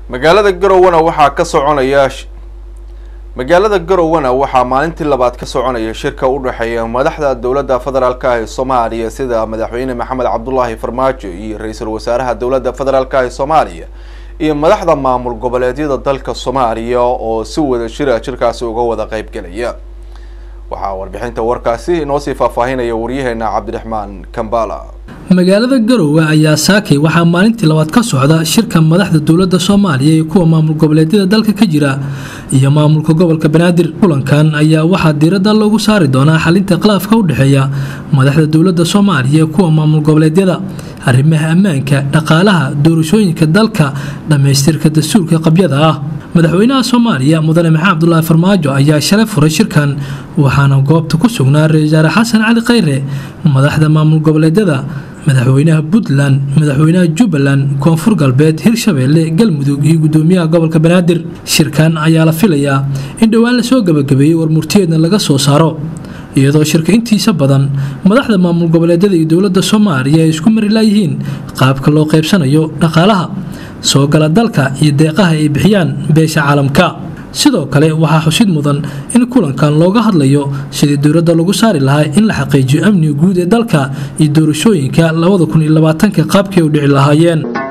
magaalada garowana waxaa ka soconaya magaalada garowana waxaa maalintii labaad ka soconaya shirka u dhexeeya madaxda dowladda federaalka ah ee soomaaliya sida madaxweyne maxamed cabdulaahi farmaajo iyo ra-iisul wasaaraha dowladda federaalka ah ee soomaaliya iyo madaxda maamul goboleedyada dalka soomaaliya oo si wada jira shirkaasi uga wada qeybgelaya waxaa warbixinta warkaasi inoo sii faahfaahinaya waryaheena cabdiraxmaan kambala magaalada garowe ayaa saakay waxaa maalintii labaad ka socda shirka madaxda dowladda soomaaliya iyo kuwa maamul goboleedyada dalka ka jira iyo maamulka gobolka banaadir kulankan ayaa waxaa diiradda loogu saari doonaa xalinta khilaafka u dhexeeya madaxda dowladda soomaaliya iyo kuwa maamul goboleedyada arrimaha ammaanka dhaqaalaha doorashooyinka dalka dhammaystirka dastuurka qabyada ah madaxweynaha soomaaliya mudane maxamed cabdulaahi farmaajo ayaa shalay furay shirkan waxaana goobta ku sugnaa ra-isul wasaare xasan cali khayre madaxda maamul goboleedyada madaxweynaha puntland madaxweynaha jubbaland koonfur galbeed hirshabeelle galmudug iyo gudoomiyaha gobolka banaadir shirkan ayaa la filayaa in dhowaan lasoo gabagabeeyey warmurtiyeedna laga soo saaro iyadoo shirka intiisa badan madaxda maamul goboleedyada iyo dowladda soomaaliya ay isku mari laayihiin qaabka loo qaybsanayo dhaqaalaha soo gala dalka iyo deeqaha ay bixiyaan beesha caalamka sidoo kale waxaa xusid mudan in kulankan looga hadlayo sidii dowladda lagu saari lahaa in la xaqiijiyo amniga guud ee dalka iyo doorashooyinka labada kun iyo labaatanka qaabkay u dhici lahaayeen